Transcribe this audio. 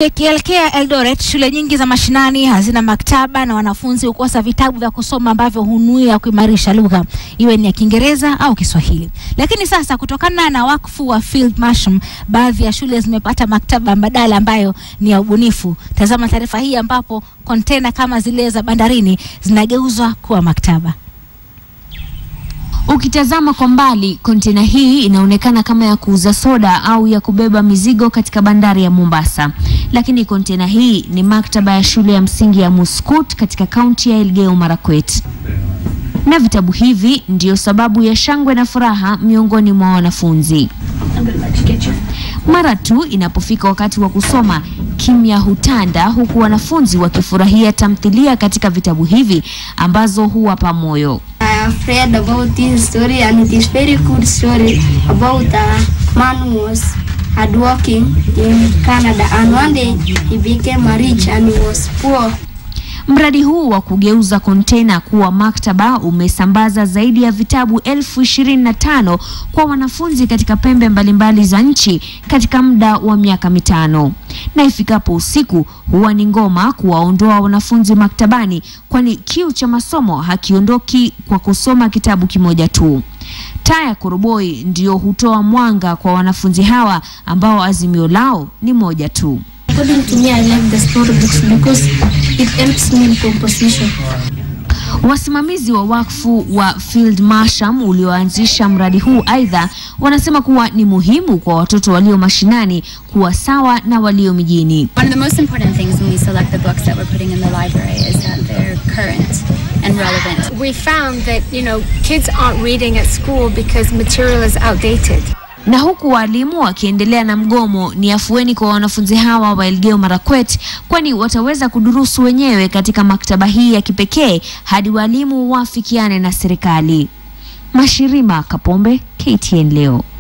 Ikielekea Eldoret, shule nyingi za mashinani hazina maktaba na wanafunzi hukosa vitabu vya kusoma ambavyo hunuia kuimarisha lugha iwe ni ya Kiingereza au Kiswahili. Lakini sasa kutokana na wakfu wa Field Marsham, baadhi ya shule zimepata maktaba mbadala ambayo ni ya ubunifu. Tazama taarifa hii ambapo kontena kama zile za bandarini zinageuzwa kuwa maktaba. Ukitazama kwa mbali, kontena hii inaonekana kama ya kuuza soda au ya kubeba mizigo katika bandari ya Mombasa, lakini kontena hii ni maktaba ya shule ya msingi ya Muskut katika kaunti ya Elgeyo Marakwet, na vitabu hivi ndiyo sababu ya shangwe na furaha miongoni mwa wanafunzi. Mara tu inapofika wakati wa kusoma, kimya hutanda, huku wanafunzi wakifurahia tamthilia katika vitabu hivi ambazo huwapa moyo. I have read about this story and it is very good story about a man who was hardworking in Canada and one day he became a rich and he was poor. Mradi huu wa kugeuza kontena kuwa maktaba umesambaza zaidi ya vitabu elfu ishirini na tano kwa wanafunzi katika pembe mbalimbali za nchi katika muda wa miaka mitano. Na ifikapo usiku huwa ni ngoma kuwaondoa wanafunzi maktabani, kwani kiu cha masomo hakiondoki kwa kusoma kitabu kimoja tu. Taa ya koroboi ndiyo hutoa mwanga kwa wanafunzi hawa ambao azimio lao ni moja tu. According to me, I like the storybooks because it helps me in composition. Wasimamizi wa wakfu wa Field Marsham ulioanzisha mradi huu aidha wanasema kuwa ni muhimu kwa watoto walio mashinani kuwa sawa na walio mijini. One of the most important things when we select the books that we're putting in the library is that they're current and relevant. We found that, you know, kids aren't reading at school because material is outdated. Na huku walimu wakiendelea na mgomo, ni afueni kwa wanafunzi hawa wa Elgeyo Marakwet, kwani wataweza kudurusu wenyewe katika maktaba hii ya kipekee hadi walimu wafikiane na serikali. Mashirima Kapombe, KTN leo.